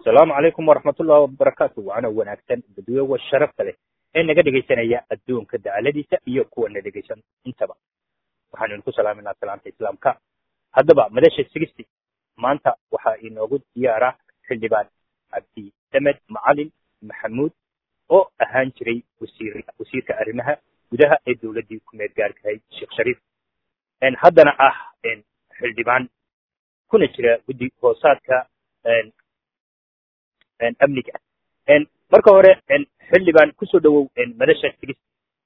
asalaamu calaykum waraxmatullahi wabarakaatu waana wanaagsan dadweywa sharafta leh ee naga dhegaysanaya adduunka dacaladiisa iyo kuwa na dhegaysan intaba waxaanu idinku salaaminaa salaanta islaamka haddaba madasha sigisti maanta waxaa inoogu diyaara xildhibaan cabdi damed macalin maxamuud oo ahaan jiray wasiir wasiirka arrimaha gudaha ee dowladdii ku-meel gaarkahay sheekh shariif haddana ah xildhibaan kuna jira guddi hoosaadka amniga marka hore xildhibaan kusoo dhawow madasha sigist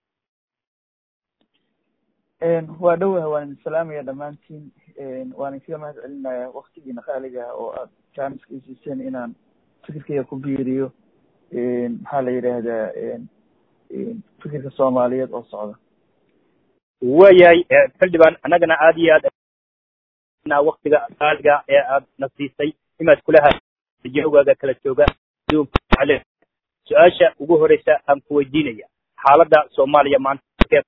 waa dhowah waan idin salaamaya dhammaantiin waan idinkaga mahad celinaya waktigiina qaaliga oo aad jaaniska isiiseen inaan fikirkayga ku biiriyo maxaa la yidhaahdaa fikirka soomaaliyeed oo socda waayahay xildhibaan annagana aad iyo aad waktiga qaaliga ee aad na siisay imaad kulaha jawgaaga kala jooga adduunka ale su-aasha ugu horeysa aan ku weydiinaya xaaladda soomaaliya maanta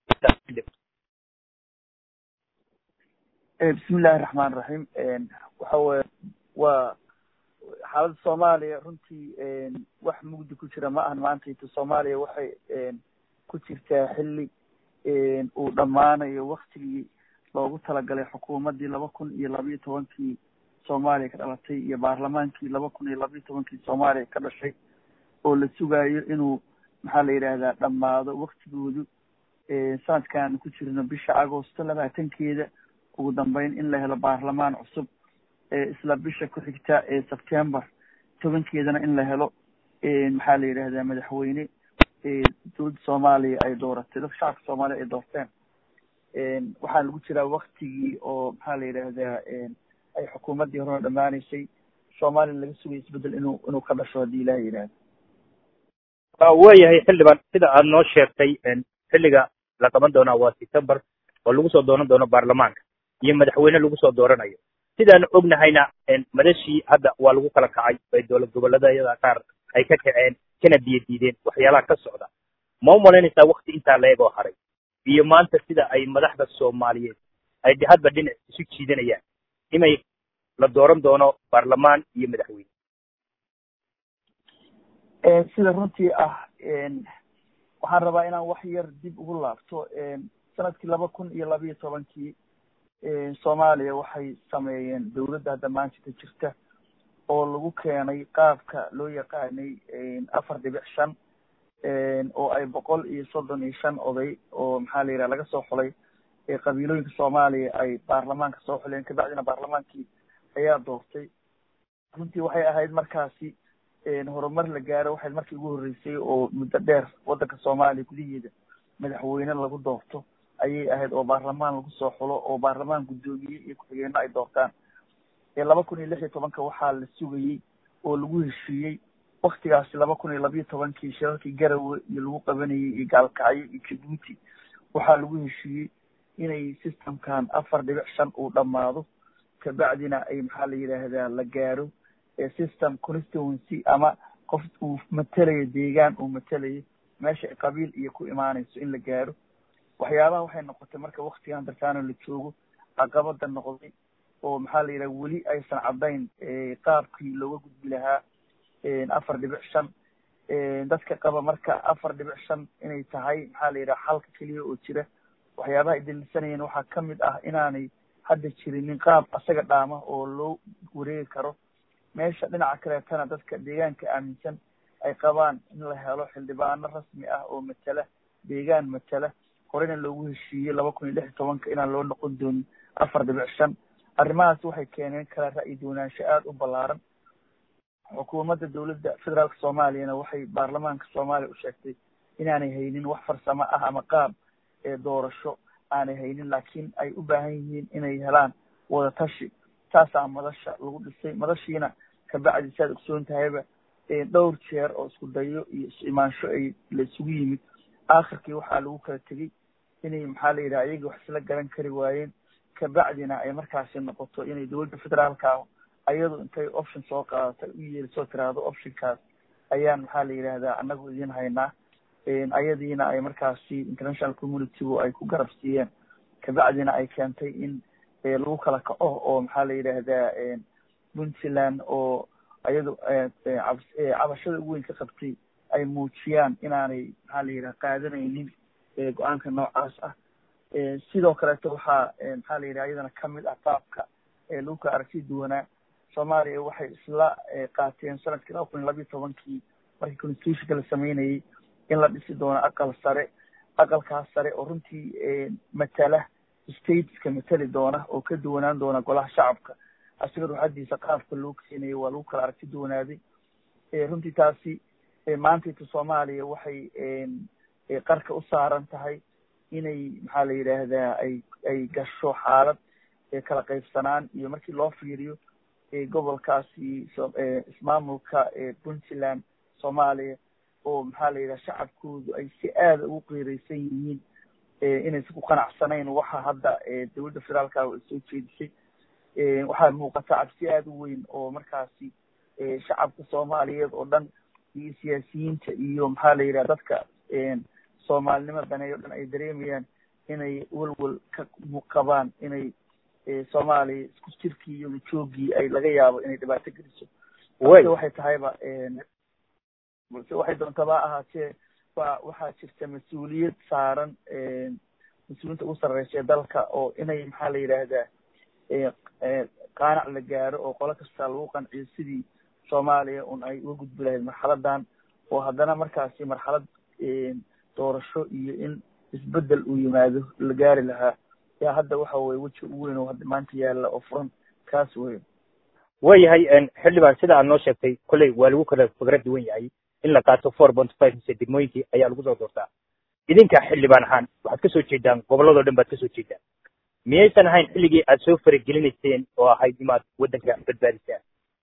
bismi illaahi raxmaan raxiim waxa weye waa xaaladda soomaaliya runtii wax mugdi ku jira ma ahan maantayto soomaaliya waxay ku jirtaa xilli uu dhammaanayo waktigii loogu talagalay xukuumaddii laba kun iyo labayo tobankii soomaaliya ka dhalatay iyo baarlamaankii laba kun iyo labayo tobankii soomaaliya ka dhashay oo la sugaayo inuu maxaa la yidhaahdaa dhammaado waktigoodu sanadkan ku jirno bisha agosto labaatankeeda ugu dambeyn in la helo baarlamaan cusub isla bisha ku xigta ee september tobankeedana in la helo maxaa la yidhahdaa madaxweyne dowladda soomaaliya ay dooratay dadka shacabka soomaaliya ay doorteen waxaa lagu jiraa waktigii oo maxaa la yidhaahdaa ay xukuumaddii horena dhamaaneysay soomaliya laga sugaya isbedel inuu inuu ka dhasho haddii ilaha yidhahdo waayahay xildhibaan sida aad noo sheegtay xilliga la qaban doonaa waa september oo lagu soo dooran doono baarlamaanka iyo madaxweyne lagu soo dooranayo sidaanu ognahayna madashii hadda waa lagu kala kacay ay dowlad goboleedyada qaar ay ka kaceen kana biyo diideen waxyaalaha ka socda ma u malaynaysaa wakti intaa leegoo haray iyo maanta sida ay madaxda soomaaliyeed ay hadba dhinac isu jiidanayaan inay la dooran doono baarlamaan iyo madaxweyne sida runtii ah waxaan rabaa inaan wax yar dib ugu laabto sanadkii laba kun iyo labayo tobankii soomaaliya waxay sameeyeen dowladda hadda maanta jirta oo lagu keenay qaabka loo yaqaanay afar dhibic shan oo ay boqol iyo soddon iyo shan oday oo maxaa la yidhaha laga soo xulay qabiilooyinka soomaaliya ay baarlamaanka soo xuleen kabacdina baarlamaankii ayaa doortay runtii waxay ahayd markaasi horumar la gaaro waxay markii ugu horreysay oo muddo dheer waddanka soomaaliya gudaheeda madaxweyne lagu doorto ayay ahayd oo baarlamaan lagu soo xulo oo baarlamaan guddoomiye iyo ku-xigeenno ay doortaan laba kun iyo lix iyo tobanka waxaa la sugayey oo lagu heshiiyey waktigaasi laba kun iyo labayo tobankii shirarkii garawe iyo lagu qabanayay iyo gaalkacyo iyo jabuuti waxaa lagu heshiiyey inay systemkan afar dhibic shan uu dhammaado kabacdina ay maxaa la yidhaahdaa la gaaro system constituency ama qof uu matelayo deegaan uu matelayo meesha qabiil iyo ku imaanayso in la gaaro waxyaabaha waxay noqotay marka waktigan dartaano la joogo caqabada noqday oo maxaa la yidhaha weli aysan caddayn qaabkii looga gudbi lahaa afar dhibic shan dadka qaba marka afar dhibic shan inay tahay maxaa la yidhaha xalka keliya oo jira waxyaabaha ay daliilsanayeen waxaa kamid ah inaanay hadda jirinin qaab asaga dhaama oo loo wareegi karo meesha dhinaca kaleetana dadka deegaanka aaminsan ay qabaan in la helo xildhibaano rasmi ah oo matela deegaan matela horena loogu heshiiyey laba kun iyo lix iyo tobanka inaan loo noqon doonin afar dhibic shan arrimahaas waxay keeneen kala ra'yi doonaansho aada u ballaaran xukuumadda dowladda federaalka soomaaliyana waxay baarlamaanka soomaaliya u sheegtay inaanay haynin wax farsamo ah ama qaab doorasho aanay haynin laakiin ay u baahan yihiin inay helaan wadatashi taasaa madasha lagu dhisay madashiina kabacdi si aad ogsoon tahayba dhowr jeer oo isku dayo iyo is imaansho ay la isugu yimid aakhirkii waxaa lagu kala tegey inay maxaa la yidhaha iyaga wax isla garan kari waayeen kabacdina ay markaasi noqoto inay dowladda federaalka ayadu intay option soo qaadatay u yeelisoo tiraahdo optionkaas ayaan maxaa la yidhahdaa anagu idin haynaa ayadiina ay markaasi international communitygu ay ku garab siiyeen kabacdina ay keentay in lagu kala kaco oo maxaa la yidhaahdaa puntland oo ayadu cabashada ugu weyn ka qabtay ay muujiyaan inaanay maxaa la yidhaha qaadanaynin go-aanka noocaas ah sidoo kaleeto waxaa maxaa la yidhaha iyadana kamid ah qaabka lagu kala aragti duwanaa soomaaliya waxay isla qaateen sanadkii laba kun iyo labiyo tobankii markii constitutionka la sameynayay in la dhisi doono aqal sare aqalkaas sare oo runtii matala stateska matali doona oo ka duwanaan doona golaha shacabka asiga ruuxadiisa qaabka loo keenayo waa lagu kala aragti duwanaaday runtii taasi maantayta soomaaliya waxay qarka u saaran tahay inay maxaa la yidhaahdaa ay ay gasho xaalad kala qaybsanaan iyo markii loo fiiriyo gobolkaasi ismaamulka puntland soomaaliya oo maxaa la yidhaha shacabkoodu ay si aada ugu qiireysan yihiin inaysan ku qanacsanayn waxa hadda dowladda federaalka ay soo jeedisay waxaa muuqata cabsi aada u weyn oo markaasi shacabka soomaaliyeed oo dhan iyo siyaasiyiinta iyo maxaa la yidhaha dadka soomaalinimo daneeyo o dhan ay dareemayaan inay welwel ka qabaan inay soomaaliya isku jirkii iyo joogii ay laga yaabo inay dhibaato geliso balse waxay tahayba balse waxay doontaba ahaatee wa waxaa jirta mas-uuliyad saaran mas-uuliyiinta ugu sarreysa ee dalka oo inay maxaa la yidhaahdaa qaanac la gaaro oo qolo kasta lagu qanciyo sidii soomaaliya un ay uga gudbi lahayd marxaladan oo haddana markaasi marxalad doorasho iyo in isbedel uu yimaado la gaari lahaa yaa hadda waxa weye weji ugu weyn oo hadda maanta yaalla oo furan kaas wey waayahay xildhibaan sida aad noo sheegtay kolley waa lagu kala fikra duwan yahay in la qaato four point five mise degmooyinkii ayaa lagu soo doortaa idinka xildhibaan ahaan waxaad kasoo jeedaan gobolladoo dhan baad kasoo jeedaan miyaysan ahayn xilligii aad soo faragelinayseen oo ahayd imaad waddanka badbaadisaan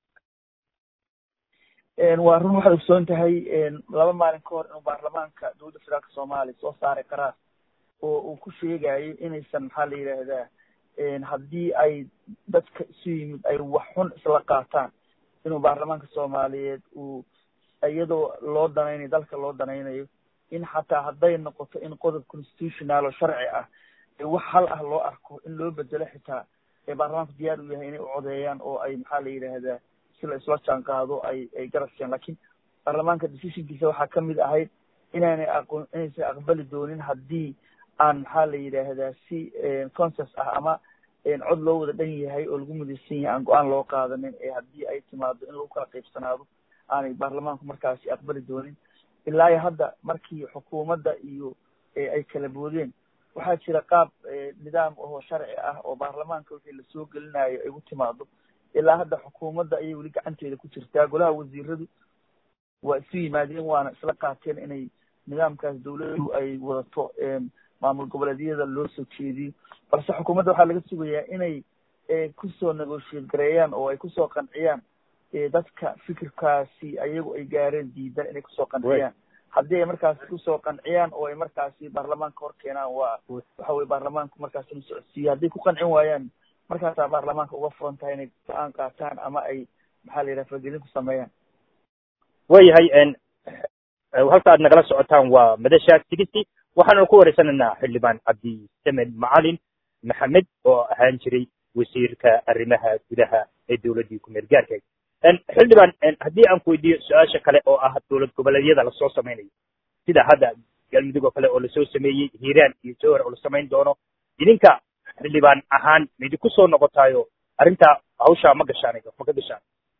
waa run waxaad ogsoon tahay laba maalin ka hor inuu baarlamaanka dowladda federaalka soomaaliya soo saaray qaraar oo uu ku sheegayo inaysan maxaa la yidhaahdaa haddii ay dadka isu yimid ay wax xun isla qaataan inuu baarlamaanka soomaaliyeed uu iyadoo loo danaynayo dalka loo danaynayo in xataa hadday noqoto in qodob constitutional oo sharci ah wax hal ah loo arko in loo bedelo xitaa baarlamaanku diyaar u yahay inay u codeeyaan oo ay maxaa la yidhaahdaa si la isla jaan qaado ay ay garabkeen lakin baarlamaanka decisionkiisa waxaa kamid ahayd inaanay aqoon inaysan aqbali doonin haddii aan maxaa la yidhaahdaa si consens ah ama cod loo wada dhan yahay oo lagu midaysan yahay aan go-aan loo qaadanin ee haddii ay timaado in lagu kala qaybsanaado aanay baarlamaanku markaasi aqbali doonin ilaa iyo hadda markii xukuumadda iyo ay kala boodeen waxaa jira qaab nidaam ahoo sharci ah oo baarlamaanka wixii lasoo gelinayo ay u timaado ilaa hadda xukuumadda ayay weli gacanteeda ku jirtaa golaha wasiiradu waa isu yimaadeen waana isla qaateen inay nidaamkaas dawladdu ay wadato maamul goboleedyada loo soo jeediyo balse xukuumadda waxaa laga sugayaa inay kusoo negotiate gareeyaan oo ay kusoo qanciyaan dadka fikirkaasi ayagu ay gaareen diidan inay kusoo qanciyaan haddii ay markaasi kusoo qanciyaan oo ay markaasi baarlamaanka hor keenaan waa waxa weye baarlamaanku markaasi inu socodsiiyo hadday ku qancin waayaan markaasaa baarlamaanka uga furan tahay inay go-aan qaataan ama ay maxaa la yidhaha faragelin ku sameeyaan waayahay halka aad nagala socotaan waa madasha tigisi waxaanu ku wareysanaynaa xildhibaan cabdisamed macalin maxamed oo ahaan jiray wasiirka arrimaha gudaha ee dowladdii ku-meel gaarka xildhibaan haddii aan ku weydiiyo su-aasha kale oo ah dowlad goboleedyada lasoo samaynayo sida hadda galmudug oo kale oo lasoo sameeyey hiiraan iyo jowhar oo la samayn doono idinka xildhibaan ahaan maidinku soo noqotaayo arrintaa hawshaa ma gashaan ma ka gashaan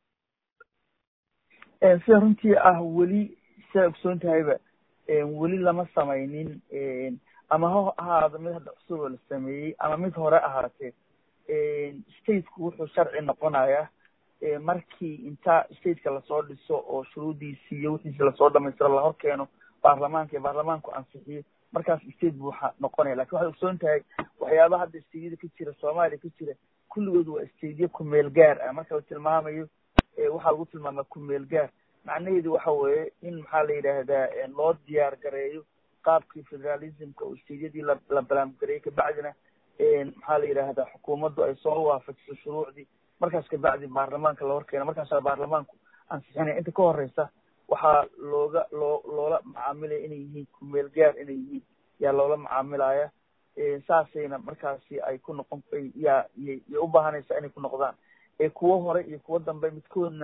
sida runtii ah weli sidaa ogsoon tahayba weli lama samaynin ama ha ahaado mid hadda cusub oo la sameeyey ama mid hore ahaatee stateku wuxuu sharci noqonayaa markii inta stateka lasoo dhiso oo shuruudiisi iyo wixiisi lasoo dhamaystiro lahor keeno baarlamaanka iyo baarlamaanku ansixiyo markaas state buu noqonaya lakin waxay ogsoon tahay waxyaabaha hadda stateyada ka jira soomaaliya ka jira kulligood waa stateyo kumeel gaar ah marka la tilmaamayo waxaa lagu tilmaamaa kumeel gaar macnaheedu waxa weeye in maxaa la yidhaahdaa loo diyaar gareeyo qaabkii federalismka oo stateyadii la la balaamgareeyey kabacdina maxaa la yidhaahdaa xukuumaddu ay soo waafajiso shuruucdii markaas kabacdi baarlamaanka la horkeena markaasaa baarlamaanku ansixinaya inta ka horeysa waxaa looga loo loola macaamilaya inay yihiin kumeel gaar inay yihiin yaa loola macaamilaya saasayna markaasi ay ku noqon yaa yay u baahanaysaa inay ku noqdaan kuwo hore iyo kuwo dambe midkoodnana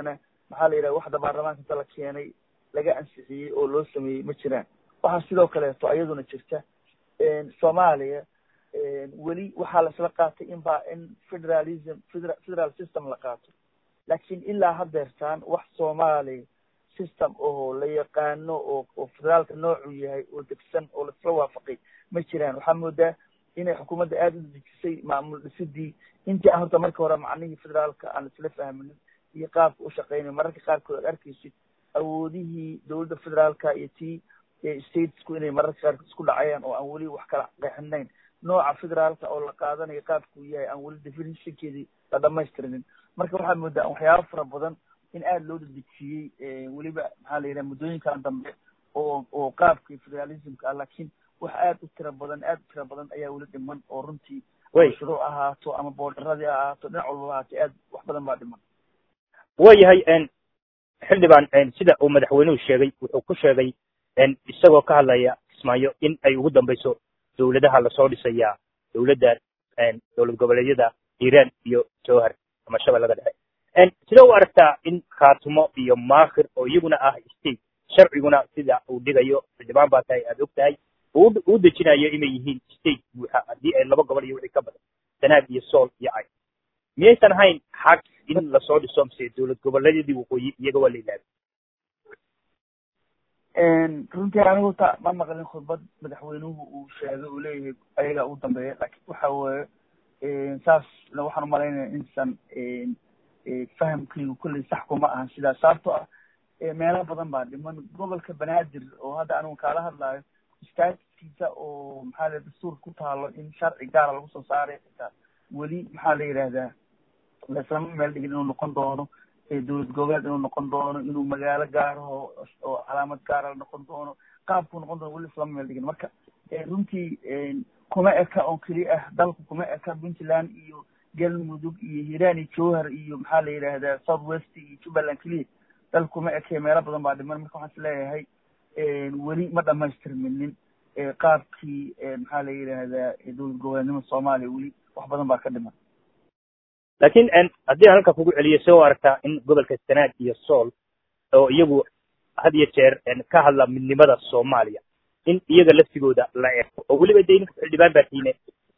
maxaa la yidhaha waxda baarlamaanka inta la keenay laga ansixiyey oo loo sameeyey ma jiraan waxaa sidoo kaleeto ayaduna jirta soomaaliya weli waxaa laisla qaatay in ba in federalism federa federal system la qaato laakiin ilaa haddeertaan wax soomaaliya system oo la yaqaano oo oo federaalka noocu yahay oo degsan oo laisla waafaqay ma jiraan waxaa moodaa inay xukuumadda aada u dejisay maamul dhisidii intii aan horta marka hore macnihii federaalka aan isla fahminin iyo qaabka u shaqeynay mararka qaarkood aad arkaysid awoodihii dowladda federaalka iyo tii statesku inay mararka qaarkood isku dhacayaan oo aan weli wax kala qeexinayn nooca federaalka oo la qaadanayo qaabkuu yahay aan weli definitionkeedii la dhamaystirinin marka waxaa moodaa waxyaaba fara badan in aada loo dedejiyey weliba maxaa la yidhaha muddooyinkan dambe oo oo qaabkii federalismka ah laakiin wax aada u tira badan aada u tira badan ayaa weli dhiman oo runtii shuruuc ahaato ama boodaradii ha ahaato dhinac walbaba ahaatay aad wax badan baa dhiman waayahay xildhibaan sida uu madaxweynuhu sheegay wuxuu ku sheegay isagoo ka hadlaya kismaayo in ay ugu dambayso dowladaha lasoo dhisayaa dowladda dowlad goboleedyada iiraan iyo jowhar ama shabeellada dhexe sida u aragtaa in khaatumo iyo maakhir oo iyaguna ah state sharciguna sida uu dhigayo xildhibaan baa tahay aada og tahay uu dejinayo inay yihiin state buuxa haddii ay laba gobol iyo wixii ka badan sanaag iyo sool iyo cay miyaysan ahayn xaq in lasoo dhiso mise dowlad goboleedyadii waqooyi iyaga waa la ilaabi runtii anigu ta ma maqlin khudbad madaxweynuhu uu sheegay uu leeyahay ayagaa ugu dambeeya laakiin waxa weeye saasna waxaan umalaynaya insan fahamkaygu kolley sax kuma ahan sidaas sababtoo ah meelo badan baa dhiman gobolka banaadir oo hadda anigu kaala hadlaayo statiskiisa oo maxaa la dastuur ku taalo in sharci gaara lagu soo saaray xitaa weli maxaa la yidhahdaa laislama meel dhigin inuu noqon doono dowlad goboleed inuu noqon doono inuu magaalo gaaraho oo calaamad gaara la noqon doono qaabkuu noqon doono weli islama meel dhigin marka runtii kuma eka oo keli ah dalku kuma eka puntland iyo galmudug iyo hiiraan iyo jowhar iyo maxaa la yidhaahdaa south west iyo jubbaland keliya dal kuma eke meelo badan baa dhiman marka waxaan is leeyahay weli ma dhamaystirminin qaabkii maxaa la yidhaahdaa dowlad goboleednimada soomaaliya weli wax badan baa ka dhiman laakiin haddii aan halka kugu celiyo soo aragtaa in gobolka sanaag iyo sool oo iyagu had iyo jeer ka hadla midnimada soomaaliya in iyaga laftigooda la eego oo weliba de ninka xildhibaan baa tiine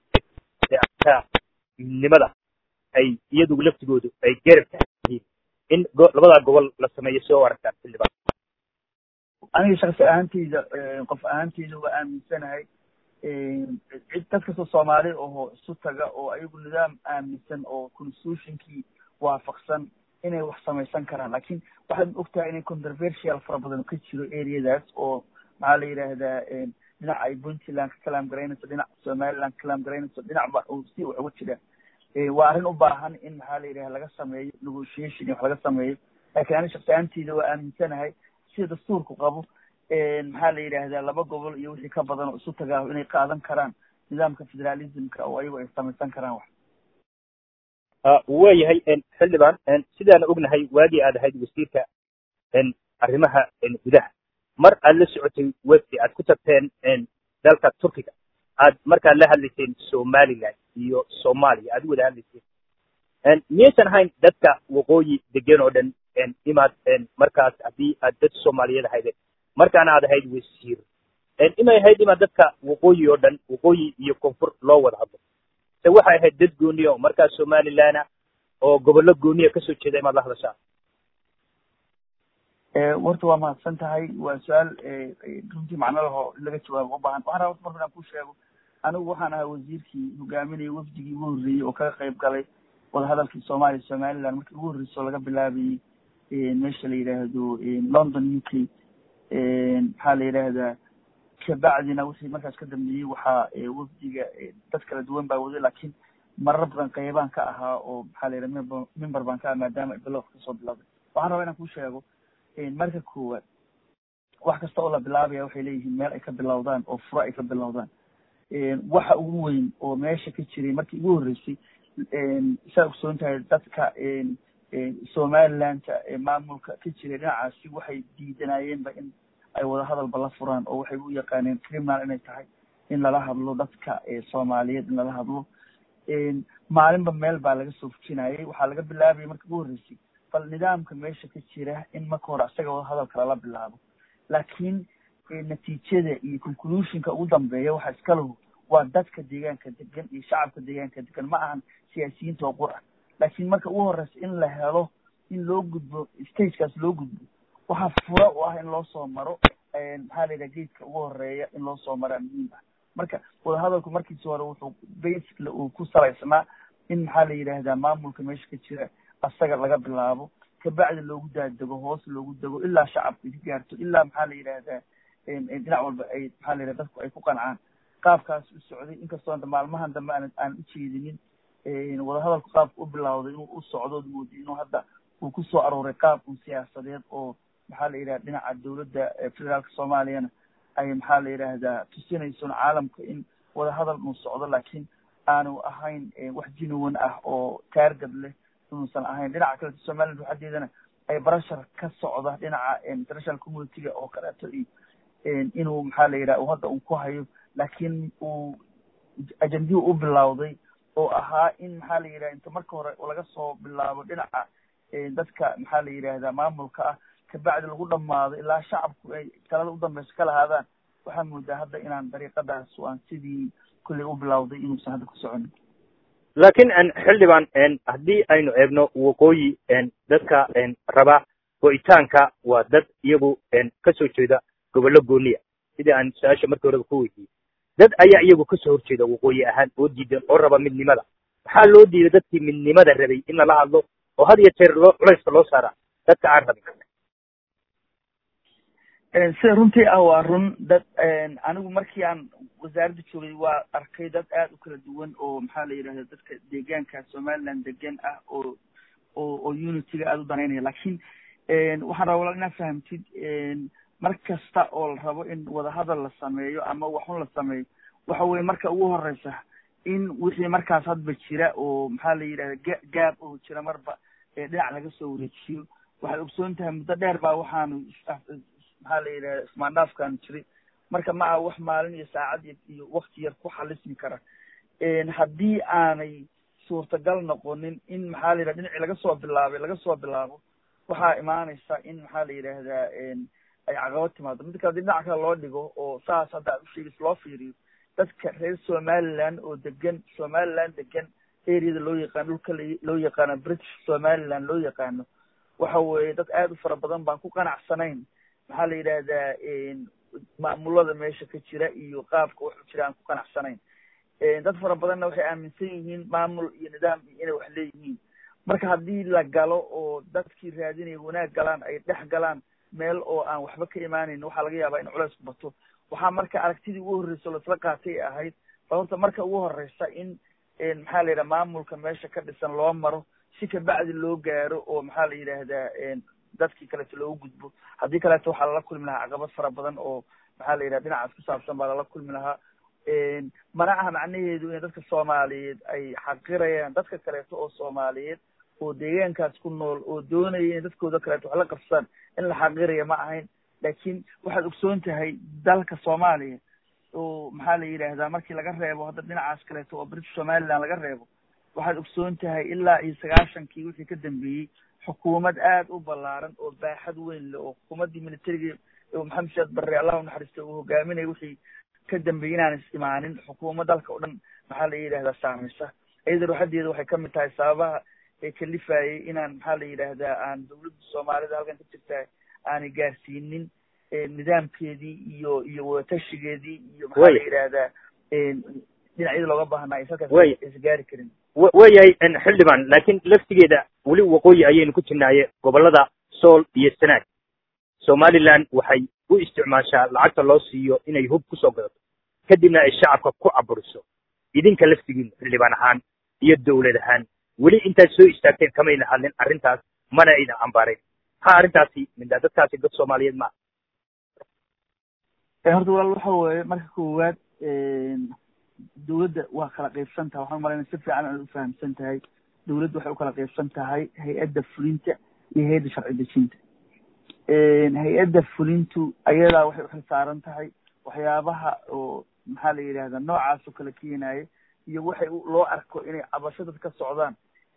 midnimada ay iyadu laftigoodu ay garab yihiin in labadaa gobol la sameeyo soo aragtaan xildhibaan aniga shaksi ahaanteyda qof ahaanteyda waa aaminsanahay cid dad kastoo soomaali aho isu taga oo ayagu nidaam aaminsan oo constitutionkii waafaqsan inay wax samaysan karaan lakin waxaad ogtahay inay controversial fara badan ka jiro areadaas oo maxaa la yidhaahdaa dhinac ay puntland ka kalaam garaynayso dhinac somaliland ka kalaam garaynayso dhinacba si wax uga jira waa arrin u baahan in maxaa la yidhaha laga sameeyo negotiation iyo wax laga sameeyo lakin ani shaksi ahaanteyda waa aaminsanahay sida dastuurku qabo maxaa la yidhaahdaa laba gobol iyo wixii ka badan oo isu tagaaho inay qaadan karaan nidaamka federalismka oo ayagu ay samaysan karaan wax waayahay xildhibaan sidaana ognahay waagii aad ahayd wasiirka arrimaha gudaha mar aad la socotay websi aad ku tagteen dalka turkiga aad markaad la hadlayseen somaliland iyo soomaaliya aad u wada hadlayseen miyaysan ahayn dadka waqooyi degan oo dhan imaad markaas haddii aad dad soomaaliyeed ahaydeen markaana aad ahayd wasiir imay ahayd imaad dadka waqooyi oo dhan waqooyi iyo koonfur loo wada hadlo se waxay ahayd dad gooniya oo markaas somalilana oo gobollo gooniya kasoo jeeda imaad la hadashaa warta waa mahadsan tahay waa su-aal runtii macno laho in laga jawaabo ubaahan waxaan rabaa marka inaan ku sheego anigu waxaan ahaa wasiirkii hogaaminaya wafdigii ugu horreeyey oo kaga qayb galay wadahadalkii soomaaliya somaliland markii ugu horreysay oo laga bilaabayey meesha la yidhaahdo london u k maxaa la yidhaahdaa kabacdina wixii markaas ka dambeeyey waxaa wafdiga dad kala duwan baa waday laakiin marar badan qeybaan ka ahaa oo maxaa la yidhaha member member baan ka ah maadaama bilow kasoo bilowday waxaan rabaa inaan ku sheego marka koowaad wax kasta oo la bilaabaya waxay leeyihiin meel ay ka bilowdaan oo furo ay ka bilowdaan waxa ugu weyn oo meesha ka jiray markii ugu horreysay saa ogsoon tahay dadka somalilandka maamulka ka jiray dhinacaasi waxay diidanayeenba in ay wada hadalba la furaan oo waxay u yaqaaneen criminal inay tahay in lala hadlo dadka soomaaliyeed in lala hadlo maalinba meel baa laga soo fujinayay waxaa laga bilaabayay markii ugu horreysay bal nidaamka meesha ka jira in marka hore isaga wada hadalka lala bilaabo laakiin natiijada iyo conclusionka ugu dambeeya waxa iska lahu waa dadka deegaanka degan iyo shacabka deegaanka degan ma ahan siyaasiyiinta oo qur ah laakiin marka ugu horeysa in la helo in loo gudbo stagekaas loo gudbo waxaa fura u ah in loo soo maro maxaa la yidhaha geedka ugu horeeya in loo soo maraa muhiim ah marka wadahadalku markiisi hore wuxuu basically uu ku salaysnaa in maxaa la yidhaahdaa maamulka meesha ka jira asaga laga bilaabo kabacdi loogu daadego hoos loogu dego ilaa shacabka ka gaarto ilaa maxaa la yidhaahdaa dhinac walba ay maxaa la yidhahda dadku ay ku qancaan qaabkaas u socday inkastoo hadda maalmahan dambe aan aan ujeedinin wadahadalku qaabka u bilawday inuu u socdood moodi inuu hadda uu kusoo arooray qaab un siyaasadeed oo maxaa la yidhahda dhinaca dawladda federaalka soomaaliyana ay maxaa la yidhaahdaa tusinayson caalamka in wadahadal uu socdo laakiin aanu ahayn wax jinuwan ah oo taargad leh inuusan ahayn dhinaca kaleto somaliland waxadeedana ay barashar ka socda dhinaca international community-ga oo kaleeto iyo inuu maxaa la yidhaha hadda uu ku hayo laakiin uu ajendihii u bilawday oo ahaa in maxaa la yidhaha inta marka hore laga soo bilaabo dhinaca dadka maxaa la yidhaahdaa maamulka ah kabacdi lagu dhamaado ilaa shacabku ay talada u dambeysa ka lahaadaan waxaa moodaa hadda inaan dariiqadaas aan sidii kulley u bilawday inuusan hadda ku soconin laakiin xildhibaan haddii aynu eegno waqooyi dadka raba go'itaanka waa dad iyagu kasoo jeeda gobollo gooniya sidii aan su-aasha markii horeba ku weydiiyey dad ayaa iyagu kasoo horjeeda waqooyi ahaan oo diidan oo raba midnimada maxaa loo diiday dadkii midnimada rabay in lala hadlo oo had iyo jeer loo culayska loo saara dadka aan rabin sida runtii ah waa run dad anigu markii aan wasaaradda joogay waa arkay dad aad u kala duwan oo maxaa la yidhahda dadka deegaanka somaliland degan ah oo oo oo unityga aada u danaynaya lakin waxaan raba walaal inaad fahamtid mar kasta oo la rabo in wadahadal la sameeyo ama waxun la sameeyo waxa weye marka ugu horeysa in wixii markaas hadba jira oo maxaa la yidhahda ga gaab oo jira marba dhinac laga soo wareejiyo waxaad ogsoon tahay muddo dheer baa waxaanu maxaa la yidhahda ismaandhaafkaanu jiray marka ma aha wax maalin iyo saacad iyo wakti yar ku xalismi kara haddii aanay suurtagal noqonin in maxaa la yidhahda dhinacii laga soo bilaabay laga soo bilaabo waxaa imaanaysa in maxaa la yidhaahdaa ay caqabad timaado midda kale hadii dhinaca kale loo dhigo oo saas hadda aad usheegis loo fiiriyo dadka reer somaliland oo degan somaliland degan areada loo yaqaano dhulka loo yaqaano british somaliland loo yaqaano waxa weeye dad aad u fara badan baan ku qanacsanayn maxaa la yidhahdaa maamulada meesha ka jira iyo qaabka wax u jira aan ku qanacsanayn dad fara badanna waxay aaminsan yihiin maamul iyo nidaam iyo inay wax leeyihiin marka haddii la galo oo dadkii raadinaya wanaag galaan ay dhex galaan meel oo aan waxba ka imaaneyn waxaa laga yaabaa in culaysku bato waxaa marka aragtidii ugu horreysa oo laisla qaatay ahayd ba horta marka ugu horeysa in maxaa la yidhaha maamulka meesha ka dhisan loo maro si kabacdi loo gaaro oo maxaa la yidhaahdaa dadkii kaleeto loogu gudbo haddii kaleeto waxaa lala kulmi lahaa caqabad fara badan oo maxaa la yidhaha dhinacaas ku saabsan baa lala kulmi lahaa mana aha macnaheedu in dadka soomaaliyeed ay xaqirayaan dadka kaleeto oo soomaaliyeed oo deegaankaas ku nool oo doonaya inay dadkooda kaleeto wax la qabsadaan in la xaqiraya ma ahayn laakiin waxaad ogsoon tahay dalka soomaaliya oo maxaa la yidhaahdaa markii laga reebo hadda dhinacaas kaleeto oo british somaliland laga reebo waxaad ogsoon tahay ilaa iyo sagaashankii wixii ka dambeeyey xukuumad aad u ballaaran oo baaxad weyn leh oo xukuumaddii militariga maxamed sheekh barre allah u naxariista uu hogaaminaya wixii ka dambeeyey inaan is imaanin xukuumad dalka o dhan maxaa la yidhahdaa saameysa iyada ruuxadeeda waxay kamid tahay sababaha ee kalifayay inaan maxaa la yidhaahdaa aan dawladda soomaalida halkan ka jirta aanay gaarsiinin nidaamkeedii iyo iyo wadatashigeedii iyo maxaa la yidhaahdaa dhinacyada looga baahnaa is halkaas is gaari karin wayahay xildhibaan laakiin laftigeeda weli waqooyi ayaynu ku jirnaaye gobollada sool iyo sanaag somaliland waxay u isticmaashaa lacagta loo siiyo inay hub kusoo gadato kadibna ay shacabka ku caburiso idinka laftigiinu xildhibaan ahaan iyo dawlad ahaan weli intaad soo istaagteen kamayna hadlin arrintaas mana ayna cambaarayn maxaa arrintaasi mindaa dadkaasi dad soomaaliyeed maa horta walaal waxa weeye marka koowaad dawladda waa kala qaybsan tahay waxaan umalayna si fiican aad ufahamsan tahay dawladda waxay ukala qaybsan tahay hay-adda fulinta iyo hay-adda sharci dejinta hay-adda fulintu ayadaa waxay uxil saaran tahay waxyaabaha oo maxaa la yidhahda noocaas oo kala keenaya iyo waxay loo arko inay cabasho dad ka socdaan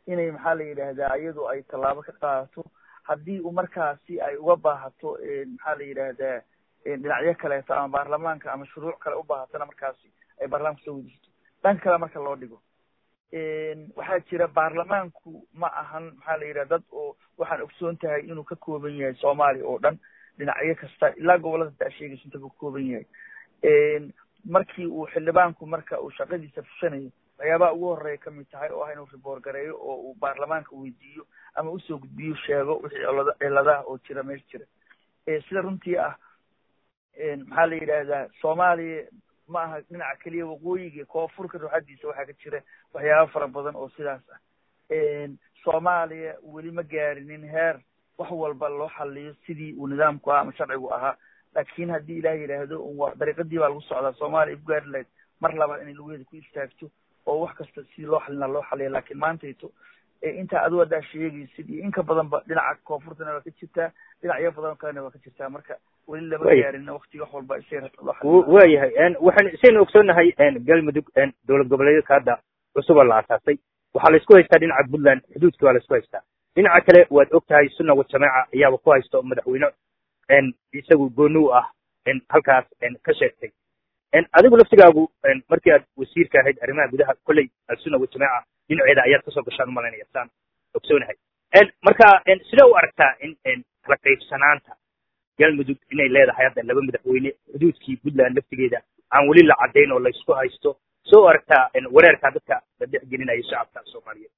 inay maxaa la yidhaahdaa iyadu ay tallaabo ka qaadato haddii uu markaasi ay uga baahato maxaa la yidhaahdaa dhinacyo kaleeto ama baarlamaanka ama shuruuc kale u baahatona markaasi ay baarlamanka soo wedisato dhanka kale marka loo dhigo waxaa jira baarlamaanku ma ahan maxaa la yidhaha dad oo waxaan ogsoon tahay inuu ka kooban yahay soomaaliya oo dhan dhinacyo kasta ilaa gobolada taa sheegaysa inta ka kooban yahay markii uu xildhibaanku marka uu shaqadiisa fushanayo waxyaabaha ugu horeeya kamid tahay oo ah inuu riboor gareeyo oo uu baarlamaanka weydiiyo ama usoo gudbiyo sheego wixii cilada ciladaha oo jira meesha jira sida runtii ah maxaa la yidhaahdaa soomaaliya ma aha dhinaca keliya waqooyiga koonfurka ruuxadiisa waxaa ka jira waxyaaba fara badan oo sidaas ah soomaaliya weli ma gaarinin heer wax walba loo xaliyo sidii uu nidaamku ahaa ama sharcigu ahaa laakin haddii ilaah yidhaahdo dariiqadii baa lagu socdaa soomaaliya ay ku gaari lahayd mar labaad inay lugeeda ku istaagto oo wax kasta sidii loo xalina loo xaliya laakiin maantayto intaa adigu haddaa sheegaysid iyo inka badanba dhinaca koonfurtana waa ka jirtaa dhinacyo badan oo kalena waa ka jirtaa marka weli lama gaarin wakti wax walba isay loo xalin waayahay waxaan isaynu ogsoonnahay galmudug dowlad goboleedyadka hadda cusub oo la asaasay waxaa la isku haystaa dhinaca puntland xuduudkii waa la isku haystaa dhinaca kale waad og tahay sunna wa jamaaca ayaaba ku haysto madaxweyne isagu gooni u ah halkaas ka sheegtay adigu laftigaagu markii aad wasiirka ahayd arrimaha gudaha kolley sunna wa jamaaca dhinaceeda ayaad kasoo gashaan umalaynaya saan ogsoonahay marka sidee u aragtaa in kala qaybsanaanta galmudug inay leedahay hadda laba madaxweyne xuduudkii puntland laftigeeda aan weli la caddayn oo la isku haysto soo u aragtaa wareerkaa dadka la dhexgelinaya shacabka soomaaliyeed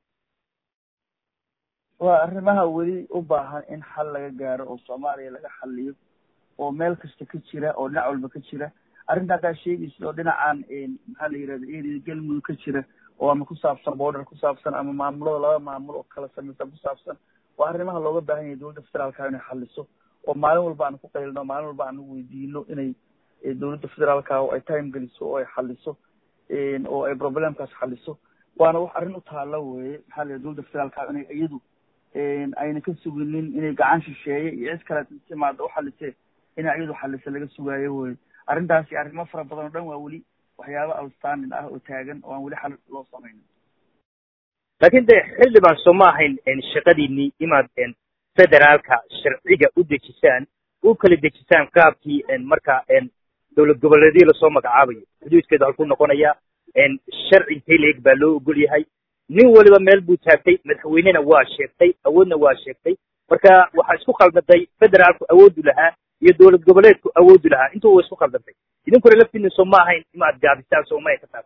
waa arrimaha weli u baahan in xal laga gaaro oo soomaaliya laga xaliyo oo meel kasta ka jira oo dhinac walba ka jira arrinta haddaa sheegaysid oo dhinacan maxaa la yidhahda area galmudug ka jira oo ama ku saabsan border ku saabsan ama maamulada laba maamul oo kala samaysan ku saabsan waa arrimaha looga baahan yahay dowladda federaalka inay xaliso oo maalin walba aan ku qaylino maalin walba aan weydiino inay dowladda federaalka oo ay time geliso oo ay xaliso oo ay problemkaas xaliso waana wax arrin u taalo weye maxaa la yidhahda dowladda federaalka inay iyadu ayna ka suginin inay gacan shisheeye iyo cid kale timaada u xalisee inay iyadu xalisa laga sugaayo weye arrintaasi arrimo fara badan oo dhan waa weli waxyaaba outstanding ah oo taagan oo aan weli xal loo samaynin laakiin de xildhibaan soo ma ahayn shaqadiinii inaad federaalka sharciga u dejisaan u kala dejisaan qaabkii marka dowlad goboleedyo lasoo magacaabayo xuduudkeedu halkuu noqonaya sharci intay leeg baa loo ogol yahay nin waliba meel buu taagtay madaxweynena waa sheegtay awoodna waa sheegtay marka waxaa isku khaldatay federaalku awoodu lahaa iyo dowlad goboleedku awoodu lahaa intuu wa isku khaldantay idinkuna laftiina soo ma ahayn inaad gaabisaan soo maya ka taas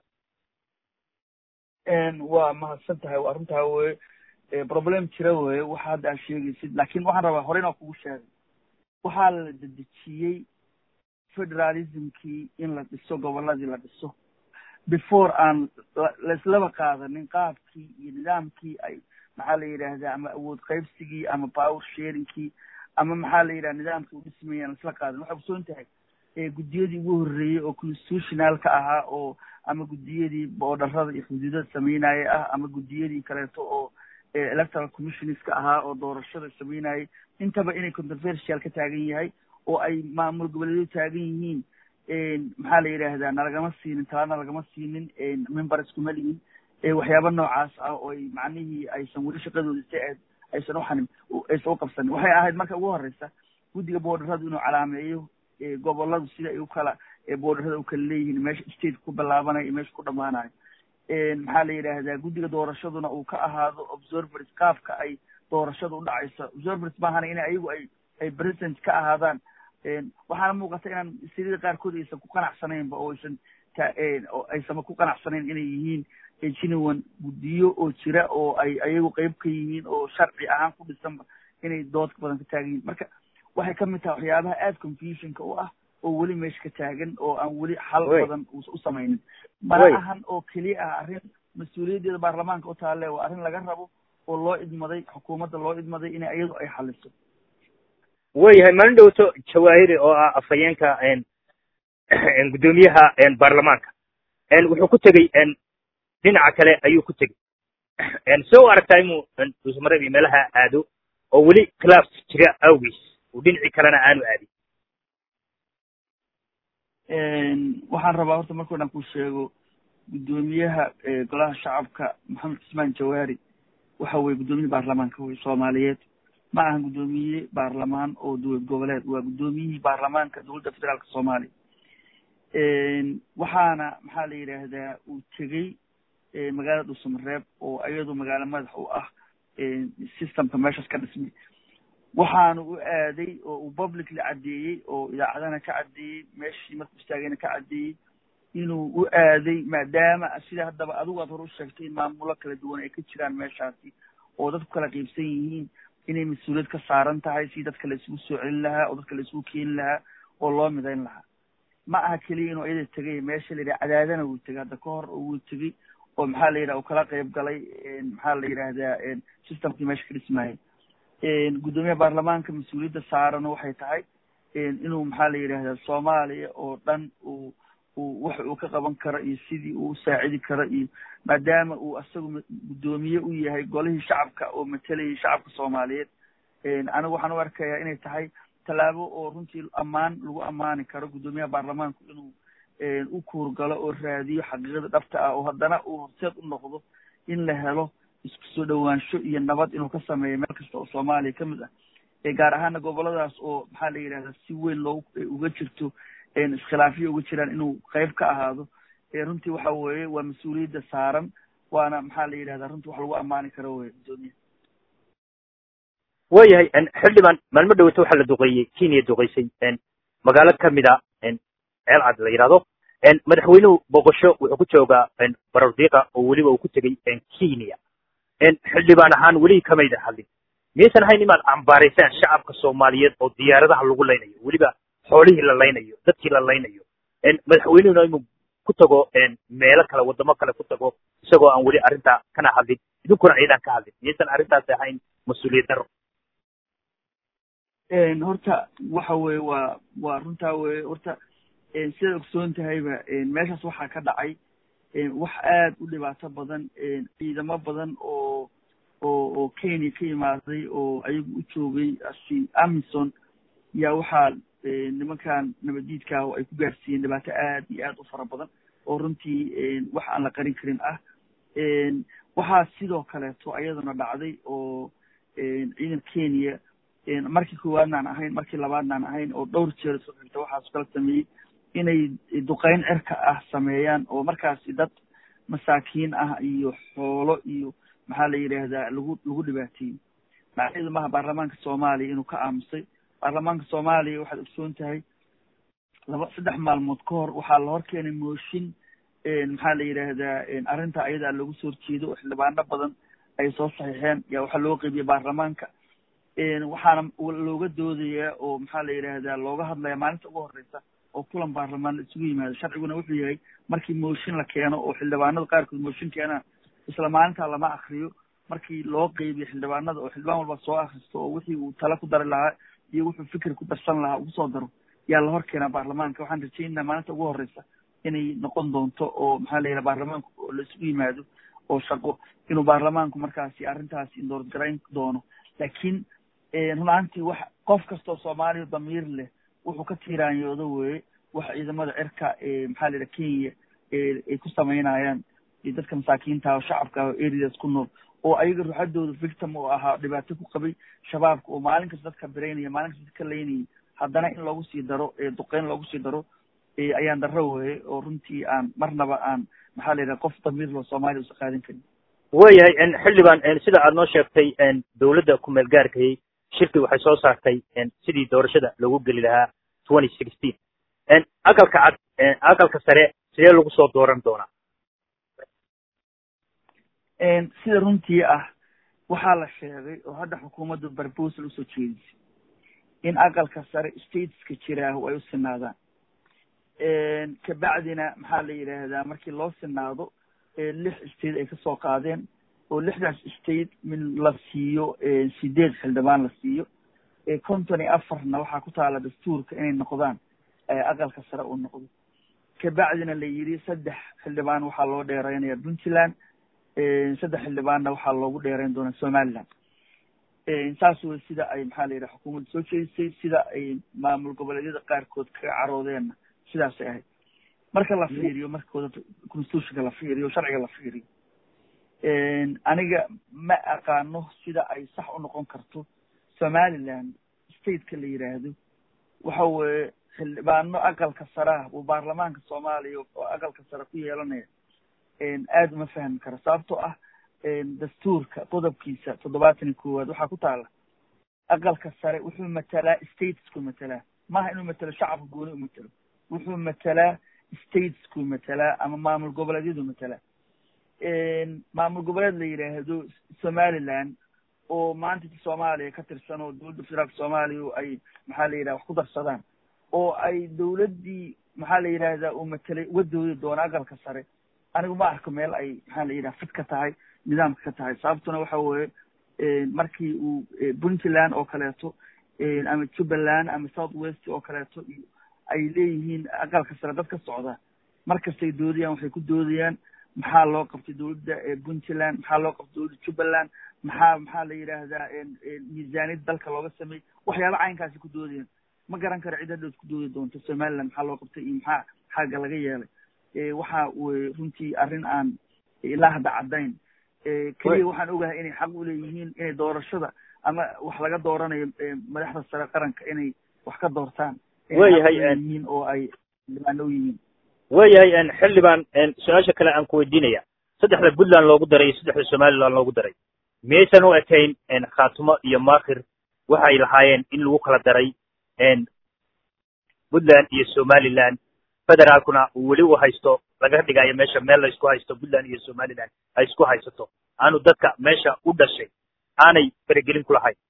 waa mahadsan tahay waa arrintaa weye problem jira weye waxa hadda aad sheegaysid laakin waxaan rabaa hore inaan kugu sheegay waxaa la dedejiyey federalismkii in la dhiso goboladii la dhiso before aan laislaba qaadanin qaabkii iyo nidaamkii ay maxaa la yidhaahdaa ama awood qaybsigii ama power sharingkii ama maxaa la yidhaha nidaamkii u dhismayay aan laisla qaadanin waxay kusoon tahay guddiyadii ugu horreeyey oo constitutionalka ahaa oo ama guddiyadii boodharada iyo xuduudada sameynaya ah ama guddiyadii kaleeto oo electoral commissioneska ahaa oo doorashada sameynayay intaba inay controversial ka taagan yahay oo ay maamul goboleedyadu taagan yihiin maxaa la yidhaahdaa nalagama siinin talaana lagama siinin members kuma lihin waxyaaba noocaas ah oo ay macnihii aysan weli shaqadooda si aad aysan uxanim aysan uqabsanin waxay ahayd marka ugu horeysa guddiga boodharadu inuu calaameeyo goboladu sida ay ukala boodharada u kala leeyihiin meesha state ku bilaabanayo iyo meesha ku dhamaanayo maxaa la yidhaahdaa guddiga doorashaduna uu ka ahaado observers qaabka ay doorashada udhacayso observers maahana in ayagu ay ay president ka ahaadaan waxaana muuqata inaan sirida qaarkood aysan ku qanacsanaynba oo aysan aysanba ku qanacsanayn inay yihiin genuine guddiyo oo jira oo ay ayagu qeyb ka yihiin oo sharci ahaan ku dhisanba inay doodka badan ka taagan yihiin marka waxay kamid tahay waxyaabaha aada confusionka u ah oo weli meesha ka taagan oo aan weli xal badan u samaynin mana ahan oo keliya ah arrin mas-uuliyaddeeda baarlamaanka u taalle waa arrin laga rabo oo loo idmaday xukuumadda loo idmaday in iyadu ay xaliso wayahay maalin dhowto jawaahiri oo ah afhayeenka guddoomiyaha baarlamaanka wuxuu ku tegey dhinaca kale ayuu ku tegey soo aragtaa inuu dhuusmareeb iyo meelaha aado oo weli khilaaf jira awgiis uu dhinacii kalena aanu aadin waxaan rabaa horta marka dhan ku sheego guddoomiyaha golaha shacabka maxamed cismaan jawaari waxa weye guddoomiye baarlamaanka wey soomaaliyeed ma ahan guddoomiye baarlamaan oo dowlad goboleed waa guddoomiyihii baarlamaanka dowladda federaalka soomaaliya waxaana maxaa la yidhaahdaa uu tegey magaalada dhuusamareeb oo iyadu magaalo madax u ah systemka meeshaas ka dhismay waxaana u aaday oo uu publicly caddeeyey oo idaacadana ka caddeeyey meeshii markuu istaagayna ka caddeeyey inuu u aaday maadaama sida haddaba adigu aad hore u sheegtay in maamulo kala duwan ay ka jiraan meeshaasi oo dadku kala qiibsan yihiin inay mas-uuliyad ka saaran tahay si dadka la isugu soo celin lahaa oo dadka la isugu keeni lahaa oo loo midayn lahaa ma aha keliya inuu iyada tegay meesha la yidhaha cadaadana wuu tegay hadda ka hor oo wuu tegey oo maxaa la yidhaha uu kala qayb galay maxaa la yidhaahdaa systemkii meesha ka dhismaayay guddoomiyaha baarlamaanka mas-uuliyadda saaran waxay tahay inuu maxaa la yidhahdaa soomaaliya oo dhan uu uu wax uu ka qaban karo iyo sidii uu usaacidi karo iyo maadaama uu asagu guddoomiye u yahay golihii shacabka oo matalayay shacabka soomaaliyeed anigu waxaan u arkayaa inay tahay tallaabo oo runtii ammaan lagu ammaani karo guddoomiyaha baarlamaanku inuu u kuurgalo oo raadiyo xaqiiqada dhabta ah oo haddana uu horseed u noqdo in la helo isku soo dhowaansho iyo nabad inuu ka sameeyo meel kasta oo soomaaliya ka mid ah gaar ahaana goboladaas oo maxaa la yidhahdaa si weyn loo uga jirto iskhilaafyo uga jiraan inuu qayb ka ahaado runtii waxa weeye waa mas-uuliyadda saaran waana maxaa la yidhahdaa runtii wax lagu ammaani karo wey guddoomiya waayahay xildhibaan maalmo dhaweyta waxaa la duqeeyey kenya duqeysay magaalo kamid a ceelcad la yidhahdo madaxweynuhu boqosho wuxuu ku joogaa barordiiqa oo weliba uu ku tegey kenya xildhibaan ahaan weli kamayda hadlin miyaysan ahayn inaad cambaaraysaan shacabka soomaaliyeed oo diyaaradaha lagu laynayo weliba xoolihii la laynayo dadkii la laynayo madaxweynuhuna inuu ku tago meelo kale waddamo kale ku tago isagoo aan weli arrintaa kana hadlin idinkuna ciidan ka hadlin miyaysan arrintaasi ahayn mas-uuliyad daro horta waxa weye waa waa runtaa weye horta sidaad ogsoon tahayba meeshaas waxaa ka dhacay wax aad u dhibaato badan ciidamo badan oo oo oo kenya ka imaaday oo ayagu u joogay asi amison yaa waxaa nimankan nabaddiidka oo ay ku gaarsiiyeen dhibaato aad iyo aad u fara badan oo runtii wax aan la qarin karin ah waxaa sidoo kaleeto ayaduna dhacday oo ciidan kenya markii koowaadnaan ahayn markii labaadnaan ahayn oo dhowr jeer soo xigta waxaas kala sameeyey inay duqeyn cirka ah sameeyaan oo markaasi dad masaakiin ah iyo xoolo iyo maxaa la yidhaahdaa lagu lagu dhibaateeyey macnaheedu maha baarlamaanka soomaaliya inuu ka aamusay baarlamaanka soomaaliya waxaad ogsoon tahay laba saddex maalmood ka hor waxaa la hor keenay mooshin maxaa la yidhaahdaa arrinta ayadaa loogu soo horjeedo oo xildhibaano badan ay soo saxiixeen yaa waxaa loo qeybiyey baarlamaanka waxaana looga doodayaa oo maxaa la yidhaahdaa looga hadlaya maalinta ugu horeysa oo kulan baarlamaan la isugu yimaado sharciguna wuxuu yahay markii mooshin la keeno oo xildhibaanada qaarkood mooshin keenaan isla maalintaa lama akriyo markii loo qeybiyo xildhibaanada oo xildhibaan walba soo akristo oo wixii uu tala ku dari lahaa iyo wuxuu fikir ku darsan lahaa ugu soo daro yaa la hor keenaa baarlamaanka waxaan rajaynaynaa maalinta ugu horeysa inay noqon doonto oo maxaa la yidhaha baarlamaanku oo la isugu yimaado oo shaqo inuu baarlamaanku markaasi arrintaasi indoorgarayn doono laakiin run ahaantii wax qof kastoo soomaaliya damiir leh wuxuu ka tiiraanyoodo weye wax ciidamada cirka maxaa la yidhaha kenya ay ku samaynayaan dadka masaakiinta oo shacabka oo areas ku nool oo ayaga ruuxadooda victim oo ahaa dhibaato ku qabay shabaabka oo maalin kasta dadka biraynaya maalin kasta dadka laynayay haddana in loogu sii daro duqeyn loogu sii daro ayaan darro weye oo runtii aan marnaba aan maxaa la yidhaha qof damiir loo soomaaliya usa qaadan karin waayahay xildhibaan sida aad noo sheegtay dowladda kumeel gaarkayay shirki waxay soo saartay sidii doorashada loogu geli lahaa twenty sixteen aqalka cad aqalka sare sidee lagu soo dooran doonaa sida runtii ah waxaa la sheegay oo hadda xukuumaddu barbosal usoo jeedisay in aqalka sare stateska jiraahu ay u sinaadaan kabacdina maxaa la yidhaahdaa markii loo sinaado lix state ay kasoo qaadeen oo lixdaas state min la siiyo sideed xildhibaan la siiyo konton iyo afarna waxaa ku taala dastuurka inay noqdaan aqalka sare uu noqdo kabacdina la yidhi saddex xildhibaan waxaa loo dheereynaya puntland saddex xildhibaanna waxaa loogu dheereyn doonaa somaliland saas wey sida ay maxaa la yidhaha xukuumadda soo jeedisay sida ay maamul goboleedyada qaarkood kaga caroodeenna sidaasay ahayd marka la fiiriyo markooda constitutionka la fiiriyo sharciga la fiiriyo aniga ma aqaano sida ay sax u noqon karto somaliland stateka la yidhaahdo waxa weeye xildhibaano aqalka sareah uu baarlamaanka soomaaliya oo aqalka sare ku yeelanaya aada uma fahmi karo sababtoo ah dastuurka qodobkiisa toddobaatan iyo koowaad waxaa ku taala aqalka sare wuxuu matalaa statesku matalaa maaha inuu matelo shacabka gooni u matelo wuxuu matalaa statesku matalaa ama maamul goboleedyadu matalaa maamul goboleed la yidhaahdo somaliland oo maanta soomaaliya ka tirsan oo dowladda federaalka soomaaliya ay maxaa la yidhaha wax ku darsadaan oo ay dowladdii maxaa la yidhahdaa uu matelay uga doodi doona aqalka sare anigu ma arko meel ay maxaa la yidhaha fid ka tahay nidaamka ka tahay sababtuna waxa weeye markii uu puntland oo kaleeto ama jubbaland ama south west oo kaleeto ay leeyihiin aqalka sare dad ka socda markastay doodayaan waxay ku doodayaan maxaa loo qabtay dowladda puntland maxaa loo qabtay dowladda jubbaland maxaa maxaa la yidhaahdaa miisaaniyad dalka looga sameeyey waxyaaba caynkaasi ku doodayaan ma garan karo cid hadhood ku doodi doonto somaliland maxaa loo qabtay iyo maxaa xagga laga yeelay waxa weye runtii arrin aan ilaa hadda caddayn keliya waxaan ogahay inay xaq u leeyihiin inay doorashada ama wax laga dooranayo madaxda sare qaranka inay wax ka doortaan wayahay yihiin oo ay xildhibaano u yihiin wayahay xildhibaan su-aasha kale aan ku weydiinaya saddexda puntland loogu daray iyo saddexda somaliland loogu daray miyaysan u ekayn khaatumo iyo maakhir waxay lahaayeen in lagu kala daray puntland iyo somaliland federaalkuna uu weli u haysto laga dhigayo meesha meel la isku haysto puntland iyo somaliland ay isku haysato aanu dadka meesha u dhashay aanay faragelin ku lahayn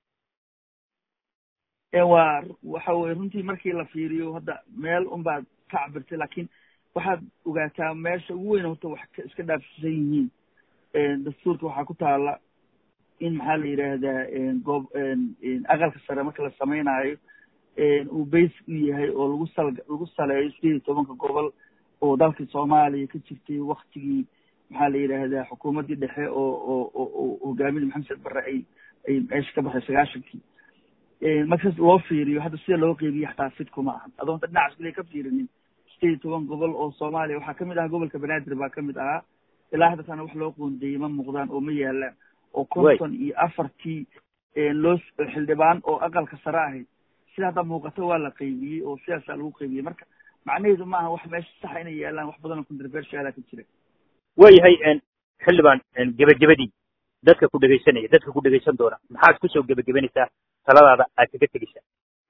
waa waxa weye runtii markii la fiiriyo hadda meel unbaad ka cabirtay laakiin waxaad ogaataa meesha ugu weyn horta wax iska dhaafsisan yihiin dastuurka waxaa ku taala in maxaa la yidhaahdaa goob aqalka sare marka la sameynaayo uu basic u yahay oo lagu sal lagu saleeyo sideed iyo tobanka gobol oo dalka soomaaliya ka jirtay waktigii maxaa la yidhaahdaa xukuumaddii dhexe oo oo oo hogaaminda maxamed barre ay ay meesha ka baxday sagaashankii markas loo fiiriyo hadda sida loo qeybiye xataa fid kuma ahan adoon ta dhinacaas kale ka fiirinin sideed iyo toban gobol oo soomaaliya waxaa kamid ahaa gobolka banaadir baa kamid ahaa ilaa hadda tana wax loo qoondeeyey ma muuqdaan oo ma yaalaan oo konton iyo afartii loo xildhibaan oo aqalka sare ahayd sida hadda muuqato waa la qeybiyey oo sidaasaa lagu qeybiyey marka macnaheedu maaha wax meesha saxa inay yaalaan wax badan oo controversiala ka jira wayahay xildhibaan gebagabadii dadka ku dhegaysanaya dadka ku dhegaysan doona maxaad kusoo gebagabanaysaa taladaada aad kaga tegeysaa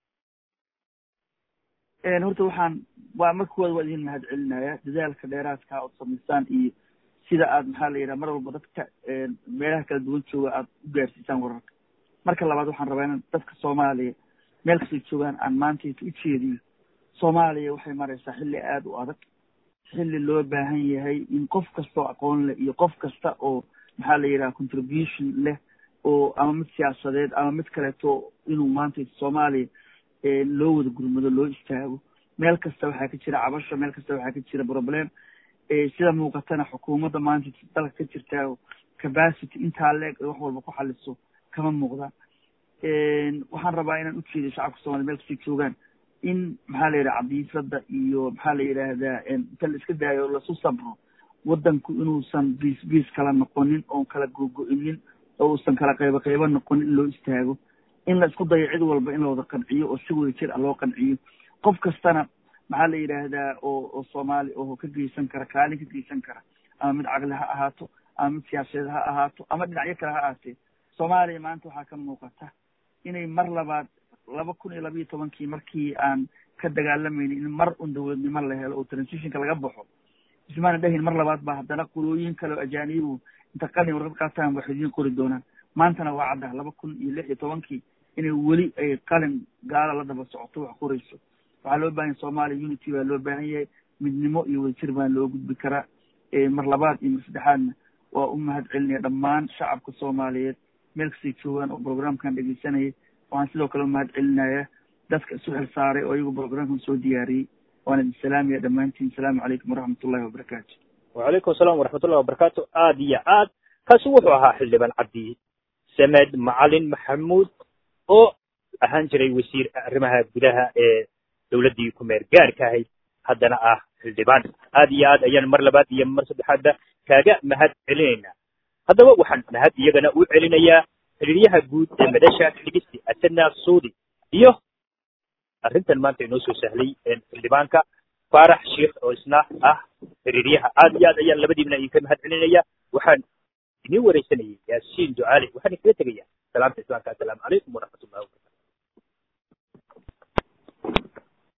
horta waxaan waa marka koowaad waa idin mahad celinaya dadaalka dheeraadka ood samaysaan iyo sida aad maxaa la yidhaha mar walba dadka meelaha kala duwan jooga aad u gaarsiisaan wararka marka labaad waxaan rabaa inaan dadka soomaaliya meel kastay joogaan aan maantayta u jeediyo soomaaliya waxay maraysaa xilli aada u adag xilli loo baahan yahay in qof kastoo aqoon leh iyo qof kasta oo maxaa la yidhaha contribution leh oo ama mid siyaasadeed ama mid kaleeto inuu maanta soomaaliya loo wada gurmado loo istaago meel kasta waxaa ka jira cabasho meel kasta waxaa ka jira problem sida muuqatana xukuumadda maanta dalka ka jirtaa capacity intaa leeg ay wax walba ku xaliso kama muuqdaan waxaan rabaa inaan ujeedo shacabka soomaliya meel kastay joogaan in maxaa la yidhaha cadiifada iyo maxaa la yidhaahdaa inta la iska daayo lasu sabro waddanku inuusan biis biis kala noqonin oon kala gogo-inin oo uusan kala qaybo qaybo noqonin in loo istaago in la isku dayo cid walba in la wada qanciyo oo si wada jir ah loo qanciyo qof kastana maxaa la yidhaahdaa oo oo soomaali oo ka geysan kara kaalin ka geysan kara ama mid caqli ha ahaato ama mid siyaasadeed ha ahaato ama dhinacyo kale ha ahaatee soomaaliya maanta waxaa ka muuqata inay mar labaad laba kun iyo labayo tobankii markii aan ka dagaalamaynin in mar un dowladnimo la helo oo transitionka laga baxo ismaana dhahin mar labaad ba haddana qolooyin kale oo ajaanibu inta qalin warqad qaataan waxay idiin qori doonaan maantana waa cadda laba kun iyo lix iyo tobankii inay weli ay qalin gaala la daba socoto wax qorayso waxaa loo bahan yahay soomaaliya unity baa loo baahan yahay midnimo iyo wadajir baa loo gudbi karaa mar labaad iyo mar saddexaadna waa u mahad celinaya dhammaan shacabka soomaaliyeed meel kastay joogaan oo programkan dhegeysanayay waxaan sidoo kale umahad celinaya dadka isu xil saaray oo iyagu programkan soo diyaariyey waan idin salaamaya dhammaantiin asalaamu calaykum waraxmat ullahi wabarakaatu wacalaykum asalaam waraxmatullahi wabarakaatu aad iyo aad kaasi wuxuu ahaa xildhibaan cabdi samed macalin maxamuud oo ahaan jiray wasiir arrimaha gudaha ee dowladdii kumeer gaarka ahayd haddana ah xildhibaan aad iyo aad ayaan mar labaad iyo mar saddexaadba kaaga mahad celinaynaa haddaba waxaan mahad iyagana u celinayaa xiriiryaha guud ee madasha dhigisi asana suudi iyo arrintan maanta inoo soo sahlay xildhibaanka faarax sheikh oo isna ah xiriiryaha aad iyo aad ayaan labadiibna idinka mahad celinaya waxaan idin wareysanayay yaasiin ducaali waxaan iskaga tegaya salaamta islaamka assalaamu calaykum waraxmat